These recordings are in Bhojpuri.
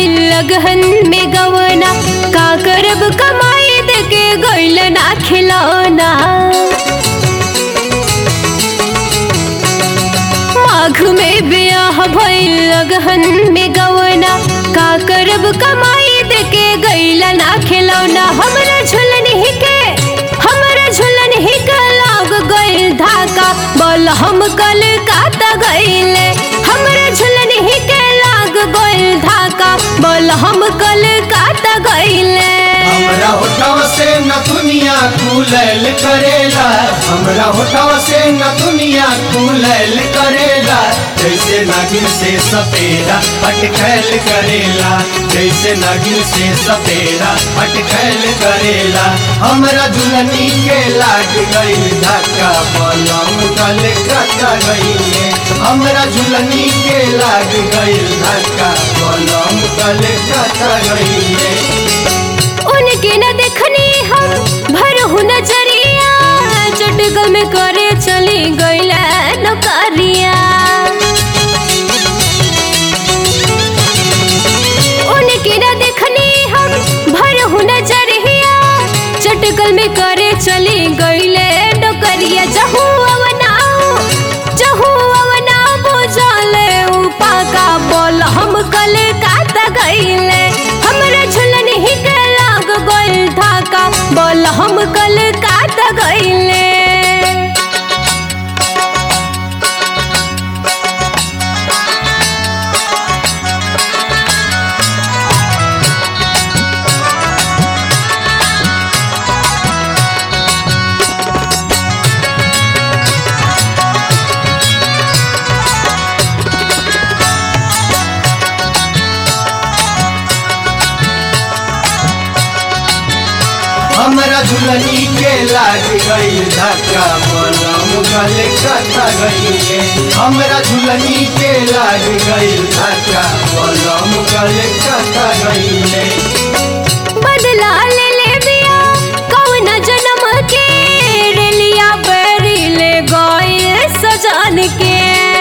भइल लगहन में गवना का करब कमाई दे के गइल ना खिलौना माघ में ब्याह भइल लगहन में गवना का करब कमाई दे के गइल ना खिलौना हमरा झुलन ही के हमरा झुलन ही के लाग गइल धाका बोल हम कल काता गइले हमरा झुलन ही के लाग गइल धाका बोल हम कल काता गइले हमरा होठवा से न दुनिया कुलैल करेला हमरा होठवा से न दुनिया कुलैल करेला जैसे नागिन से सपेरा अटकैल करेला जैसे नागिन से सपेरा अटकैल करेला हमरा दुल्हनी के लाग गइल धक्का बलम गल कटा गइले हमरा झुलनी के लाग गइल धक्का बलम गल कटा गइले उनके न देखनी हम भरहु नजरिया चटगल में करे चली गईला नौकरिया उनके न देखनी हम भरहु नजरिया चटगल में करे चली गईले नौकरिया जहू अवनाओ जहू अवनाओ बुझले उपा का बोल हम कल काता गईले हमरा झुलन ही के लाग गइल धाका बोल हम कल काता गईले हमरा झुलनी के लाग गई धक्का बलम गले कटा गई हमरा झुलनी के लाग गई धक्का बलम गले कटा गई बदला ले ले बिया कौन जन्म के रेलिया बेरी ले गए सजन के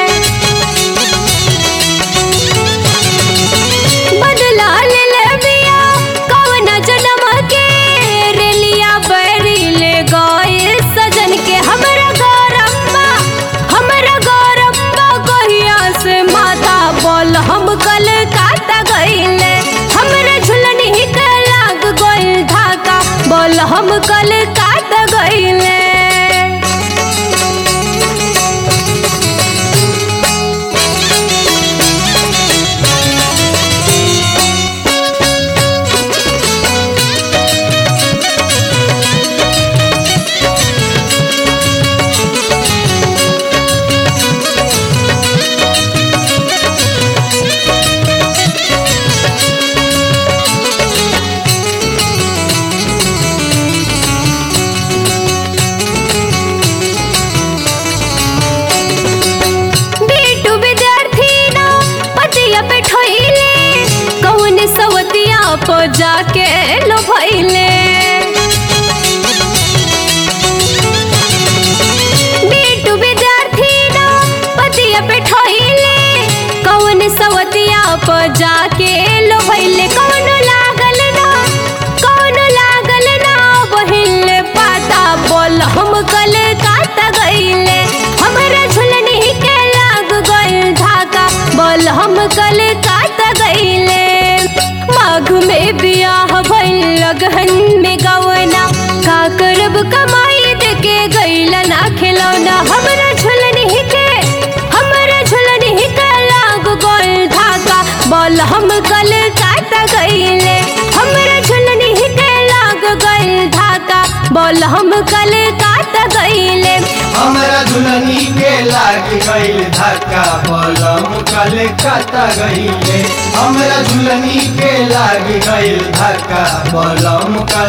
बदला ले ले बिया कौन जन्म के रेलिया बेरी ले गए सजन के हमरा गौरम्बा हमरा गौरम्बा कहिया से माता बोल हम कल काता गइले हमरा झुलन ही के लाग गइल धाका बोल हम कल काता गइले बेटू विद्यार्थी ना पतिया पे ठोइले कौन सवतिया पो जाके लो भइले बेटू विद्यार्थी ना पतिया पे ठोइले कौन सवतिया पो जाके लो भइले कौन लागल ना कौन लागल ना बहिले पाता बोल हम कल काता गइले हमरा झुलन ही के लाग गइल धाका बोल हम कल काता गइले माघ में बियाह भइल लगहन में गवना का करब कमाई दे के गइल ना खिलौना हमरा झुलन ही के हमरा झुलन ही के लाग गइल धाका बोल हम कल काता गइले हमरा झुलन ही के लाग गइल धाका बोल हम कल काता गइले हमरा दुल्हनी के लाग गईल धक्का बलम कल कटा गईले हमरा दुल्हनी के लाग गईल धक्का बलम कल